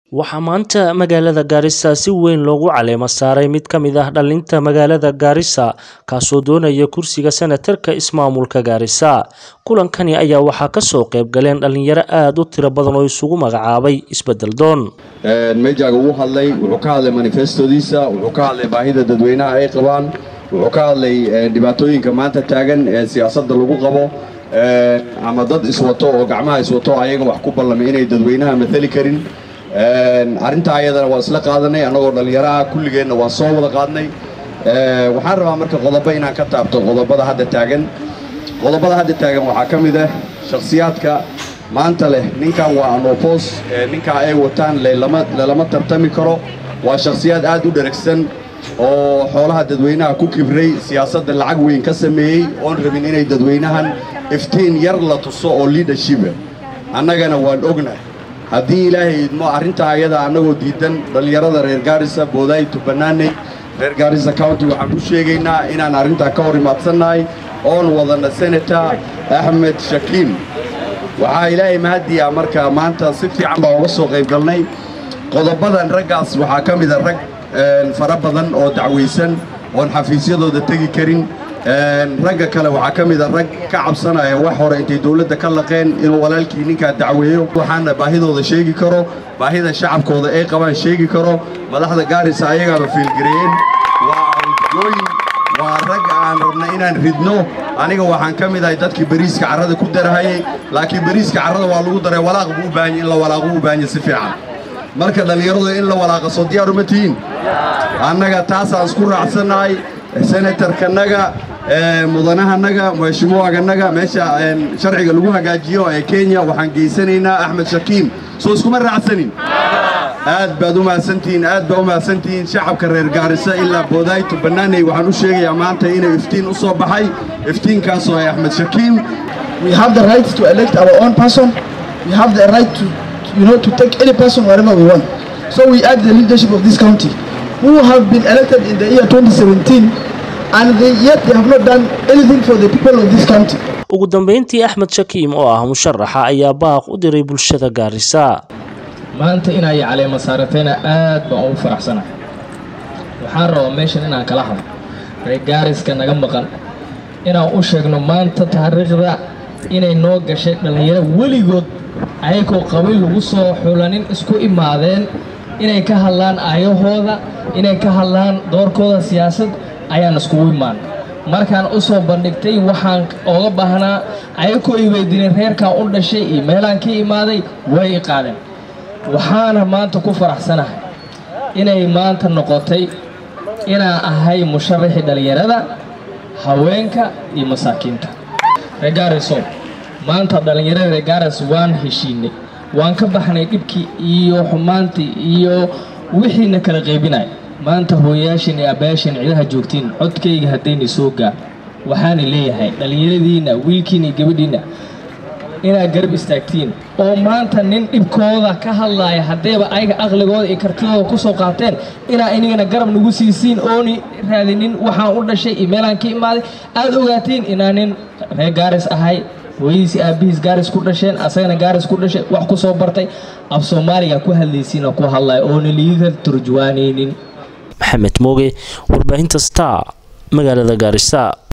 Waxaa maanta magaalada Garissa si weyn loogu caleemo saaray mid ka mid ah dhalinta magaalada Garissa kaasoo doonaya kursiga senatarka ismaamulka Garissa. Kulankani ayaa waxaa ka soo qayb galeen dhalinyaro aad u tiro badan oo isugu magacaabay isbedel doon. meejaaga wuu hadlay wuxuu ka hadlay manifestodiisa wuxuu ka hadlay baahida dadweynaha ay qabaan wuxuu ka hadlay dhibaatooyinka maanta taagan ee siyaasadda lagu qabo ama dad iswato oo gacmaha iswato ayaga wax ku ballamay inay dadweynaha matali karin arrintaa ayadana waa isla qaadanay annagoo dhallinyaraha kulligeenna waa soo wada qaadnay waxaan rabaa marka qodobo inaan ka taabto qodobada hadda taagan qodobada hadda taagan waxaa ka mid ah shakhsiyaadka maanta leh ninkan waa anopos ninkaa ay wataan lelama tartami karo waa shakhsiyaad aad u dheragsan oo xoolaha dadweynaha ku kibray siyaasadda lacag weyn ka sameeyey oon rabin inay dadweynahan iftiin yar la tuso oo leadershipa annagana waan ognahay haddii ilaahay idmo arrintaa ayada annagoo diidan dhallinyarada reer gaarisa boodaay tubanaaney reer gaarisa county waxaan u sheegaynaa inaan arrintaa ka hor imaadsannahay oon wadana senator axmed shakiim waxaa ilaahay mahadiyaa marka maanta si fiican baa uga soo qayb galnay qodobadan raggaas waxaa ka mida rag fara badan oo dacwaysan oon xafiisyadooda tegi karin ragga kale waxaa ka mida rag ka cabsanaya wax hore intay dawladda ka laqeen inuu walaalkii ninkaa dacweeyo waxaana baahidooda sheegi karo baahida shacabkooda ay qabaan sheegi karo madaxda gaarisa ayagaaba fiilgareeyeen waa awdgooyin waa rag aan rabna inaan ridno aniga waxaan ka mid ahay dadkii bariiska carrada ku darahayey laakiin bariiska carrada waa lagu daray walaaq buu u baahanya in la walaaqo u baahanya si fiican marka dhallinyaradu in la walaaqa soo diyaar uma tihiin annaga taasaan isku raacsannahay senatarkanaga mudanahanaga mheshimuwaganaga meesha sharciga lagu hagaajiyo ee kenya waxaan geysanaynaa axmed shakiim soo iskuma raacsanin aad baad u mahadsantihiin aad baa u mahadsantihiin shacabka reer gaarisa ilaa boodayto bannaaney waxaan u sheegayaa maanta inay iftiin u soo baxay iftiinkaasoo ay axmed shakiim We have the right to elect our own person. We have the right to, you know, to take any person wherever we want. So we ask the leadership of this county, who have been elected in the year 2017, and they, yet they have not done anything for the people of this county. ugu dambeyntii axmed shakiim oo ah musharaxa ayaa baaq u diray bulshada gaarisa maanta inay caleema saaratayna aad baan ugu faraxsanahay waxaan rabaa meeshan inaan kala hadlo reer gaariska naga maqan inaan u sheegno maanta taariikhda inay noo gashay dhallinyaro weligood ayagoo qabiil lagu soo xulanin isku imaadeen inay ka hadlaan aayahooda inay ka hadlaan doorkooda siyaasad ayaan iskugu imaan markaan u soo bandhigtay waxaan ooga baahnaa ayagoo i weydiinay reerkaan u dhashay iyo meelaan ka imaaday way i qaadeen waxaana maanta ku faraxsanahay inay maanta noqotay inaan ahay musharaxii dhallinyarada haweenka iyo masaakiinta reegaariso maanta dhallinyarada reegaaris waan heshiinay waan ka baxnay dhibkii iyo xumaantii iyo wixiina kala qaybinaya maanta hooyayaashin iyo abbayaashin cidaha joogtiin codkayga haddayna soo gaar waxaana leeyahay dhallinyaradiinna wiilkiina iyo gabadhiinna inaad garab istaagtiin oo maanta nin dhibkooda ka hadlaaya haddayba ayaga aqligooda iyo kartidooda ku soo qaateen inaa inagana garab nagu siisiin ooni raadinin waxaan u dhashay iyo meelaan ka imaaday aad ogaatiin inaa nin reer gaaris ahay hooyadiisi aabbihiis gaaris ku dhasheen asagana gaaris ku dhashay wax ku soo bartay af soomaaliga ku hadlaysiina ku hadlaya oona liiga turjuwaanaynin maxamed mooge warbaahinta star magaalada gaarisa